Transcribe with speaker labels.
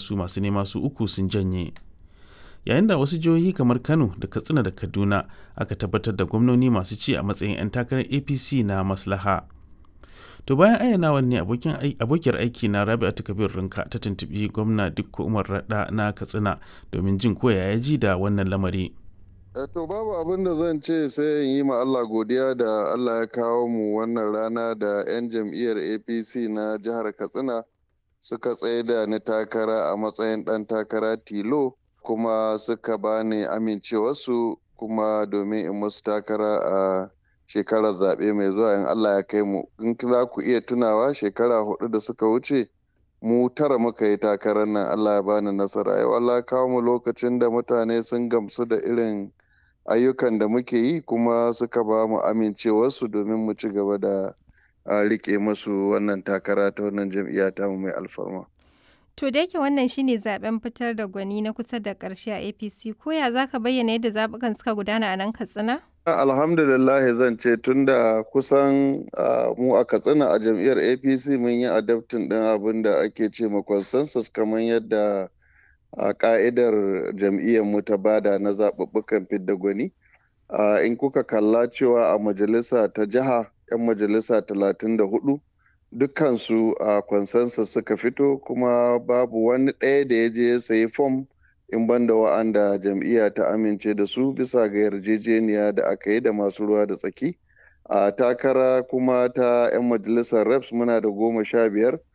Speaker 1: wasu masu nema su uku sun janye yayin da wasu jihohi kamar kano da katsina da kaduna aka tabbatar da gwamnoni masu ci a matsayin 'yan takarar apc na maslaha to bayan ayyanawan ne abokiyar aiki na rabi'atu kabir rinka ta tuntubi gwamna dukko umar rada na katsina domin jin koya ya ji da wannan lamari
Speaker 2: to babu abin da zan ce sai in yi ma Allah godiya da Allah ya kawo mu wannan rana da 'yan jam'iyyar apc na jihar katsina suka tsaye da ni takara a matsayin ɗan takara tilo kuma suka bani amincewarsu kuma domin in musu takara a shekarar zaɓe mai zuwa in Allah ya kai mu in za ku iya tunawa shekara hudu da suka wuce mu tara muka yi takarar nan Allah ya bani nasara yau Allah ya kawo mu lokacin da mutane sun gamsu da irin ayyukan da muke yi kuma suka ba mu amincewarsu domin mu ci gaba da rike musu wannan takara ta wannan jam'iyya ta mu mai alfarma.
Speaker 3: To da yake wannan shine zaben fitar da gwani na kusa da ƙarshe a APC ko ya zaka bayyana yadda zabukan suka gudana a nan Katsina?
Speaker 2: Alhamdulillah zan ce tunda kusan mu a Katsina a jam'iyyar APC mun yi adaptin ɗin abin da ake ce ma consensus kamar yadda a ka'idar jam'iyyar mu ta bada na zaɓuɓɓukan fidda gwani. In kuka kalla cewa a majalisa ta jiha 'yan majalisa talatin da hudu dukkansu a consensus suka fito kuma babu wani ɗaya da ya je ya sayi fom in banda wa'anda jam'iyya ta amince da su bisa ga yarjejeniya da aka yi da masu ruwa da tsaki a takara kuma ta 'yan majalisar reps muna da goma sha biyar